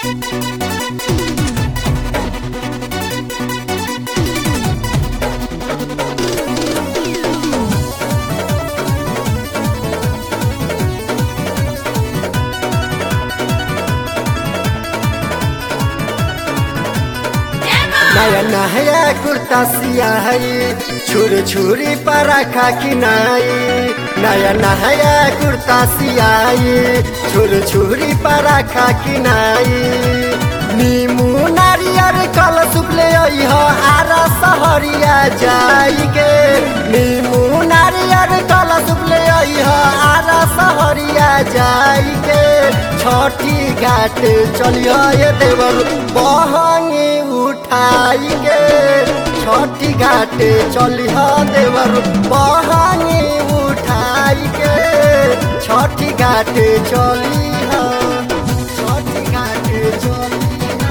नया नया कुर्ता सियाही छुर छुरी पराखा किनाई नया नया कुर्ता सियाही छुर छुरी पराखा किनाई नीमू नारियर कल सुखले अइह आरा सहरिया जाई के नीमू नारियर कल सुखले अइह आरा सहरिया जाई के छठी घाट चलिह ये देवर बहंगी उठाई के छठी घाट चलिह देवर बहंगी उठाई के छठी घाट चलिह छठी घाट चलिह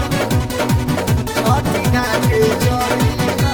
छठी घाट चलिह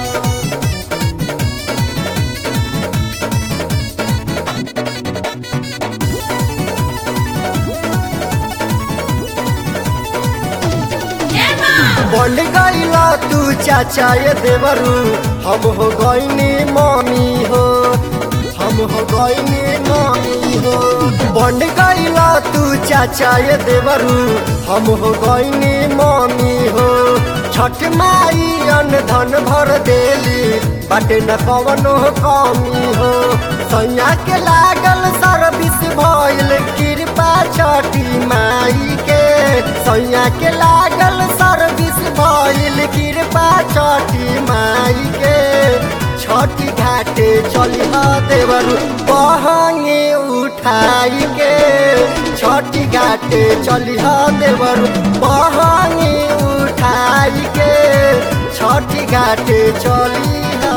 बन गईला तू चाचा ये देवरू हम हो गईनी मम्मी हो हम हो गईनी मम्मी हो बन गईला तू चाचा ये देवरू हम हो गईनी मम्मी हो छठ माई अन धन भर देली बाटे न कवनो कमी हो सैया के लागल सर्विस भइल कृपा छठी माई के सैया के लागल सर्विस भइल कृपा छठी माई के छठी घाटे चलिह देवरू बहंगे उठाई के छठी घाटे चलिह देवरू बहंगे उठाई के छठी घाटे चलिह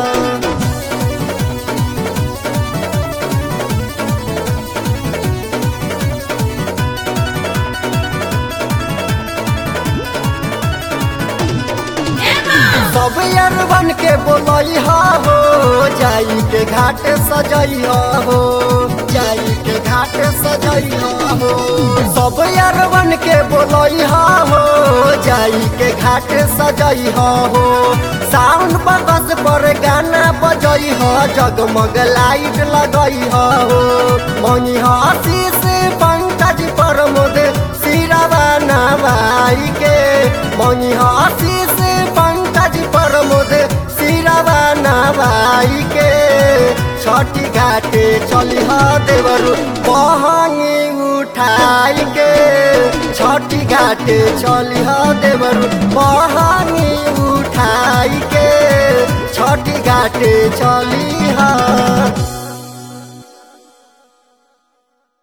सब अरबन के बोलई हो जाई के घाट सजई हो जाई के घाट सजई हो सब अरबन के बोलई हो जाई के घाट सजई हो साउंड बगस पर गाना बजई हो जगमग लाइट लगई हो मनी आशीष पंकज प्रमोद सिरवा नवाई के मनी आशीष पंकज प्रमोद सिरवा नवाई के छठी घाटे चलिह देवरू बहंगी उठाई के छठी घाटे चलिह देवरू बहंगी उठाई के छठी घाटे चली